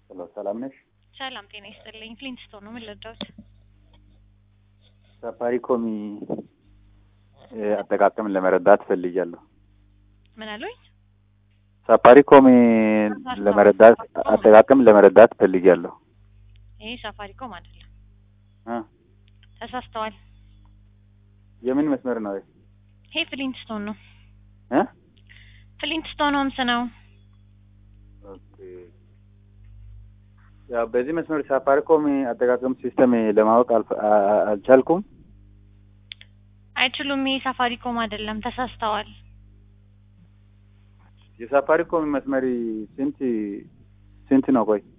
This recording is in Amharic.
ሄሎ ሰላም ነሽ? ሰላም ጤና ይስጥልኝ። ፍሊንትስቶን ነው ምን ልርዳዎት? ሳፋሪኮም አጠቃቀም ለመረዳት ፈልጊያለሁ። ምን አሉኝ? ሳፋሪኮም ለመረዳት አጠቃቀም ለመረዳት ፈልጊያለሁ። ይሄ ሳፋሪኮም አይደለም፣ እ ተሳስተዋል። የምን መስመር ነው? ይሄ ፍሊንትስቶን ነው። እ ፍሊንትስቶን ሆምስ ነው። ኦኬ። ያው በዚህ መስመር ሳፋሪኮም አጠቃቀም ሲስተም ለማወቅ አልፈ- አ- አ- አልቻልኩም። አይችሉም። ይሄ ሳፋሪኮም አይደለም፣ ተሳስተዋል። የሳፋሪኮም መስመር ስንት ስንት ነው? ቆይ